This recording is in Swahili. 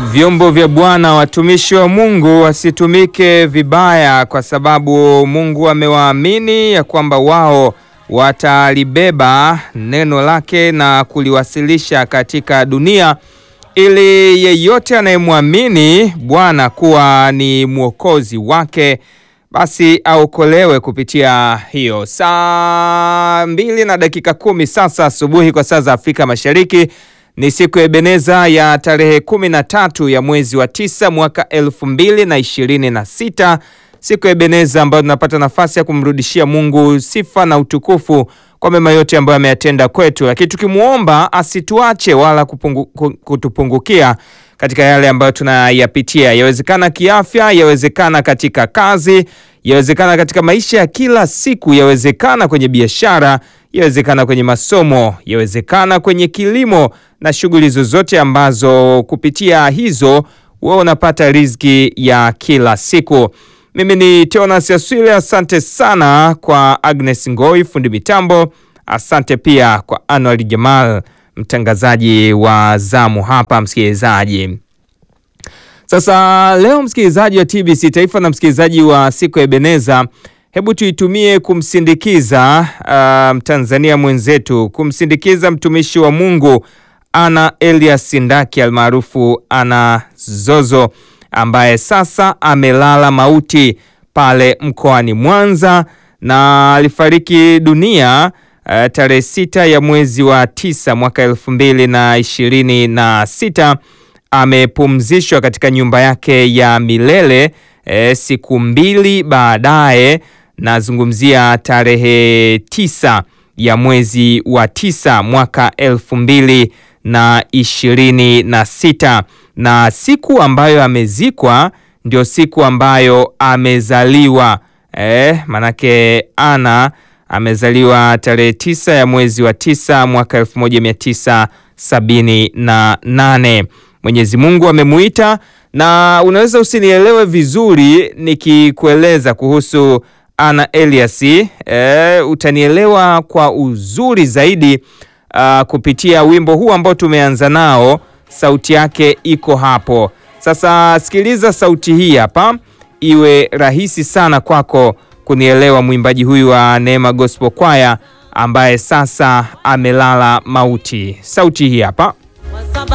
Vyombo vya Bwana, watumishi wa Mungu wasitumike vibaya, kwa sababu Mungu amewaamini ya kwamba wao watalibeba neno lake na kuliwasilisha katika dunia, ili yeyote anayemwamini Bwana kuwa ni mwokozi wake basi aokolewe kupitia hiyo. Saa mbili na dakika kumi sasa asubuhi kwa saa za Afrika Mashariki ni siku ya Ebeneza ya tarehe kumi na tatu ya mwezi wa tisa mwaka elfu mbili na ishirini na sita siku ya Ebeneza ambayo tunapata nafasi ya kumrudishia Mungu sifa na utukufu kwa mema yote ambayo ameyatenda kwetu, lakini tukimwomba asituache wala kupungu, kutupungukia katika yale ambayo tunayapitia, yawezekana kiafya, yawezekana katika kazi, yawezekana katika maisha ya kila siku, yawezekana kwenye biashara, yawezekana kwenye masomo, yawezekana kwenye kilimo na shughuli zozote ambazo kupitia hizo wewe unapata riziki ya kila siku. Mimi ni Teonas Yaswile, asante sana kwa Agnes Ngoi fundi mitambo, asante pia kwa Anwar Jamal mtangazaji wa zamu hapa. Msikilizaji, sasa leo msikilizaji wa TBC Taifa na msikilizaji wa siku ya Ebeneza, hebu tuitumie kumsindikiza uh, Mtanzania mwenzetu, kumsindikiza mtumishi wa Mungu Ana Elias Ndaki almaarufu Ana Zozo ambaye sasa amelala mauti pale mkoani Mwanza na alifariki dunia uh, tarehe sita ya mwezi wa tisa mwaka elfu mbili na ishirini na sita. Amepumzishwa katika nyumba yake ya milele eh, siku mbili baadaye, nazungumzia tarehe tisa ya mwezi wa tisa mwaka elfu mbili na ishirini na sita na siku ambayo amezikwa ndio siku ambayo amezaliwa eh, manake Ana amezaliwa tarehe tisa ya mwezi wa tisa mwaka elfu moja mia tisa sabini na nane. Mwenyezi Mungu amemuita, na unaweza usinielewe vizuri nikikueleza kuhusu Ana Elias eh, utanielewa kwa uzuri zaidi uh, kupitia wimbo huu ambao tumeanza nao. Sauti yake iko hapo sasa. Sikiliza sauti hii hapa, iwe rahisi sana kwako kunielewa mwimbaji huyu wa Neema Gospel Choir ambaye sasa amelala mauti. Sauti hii hapa.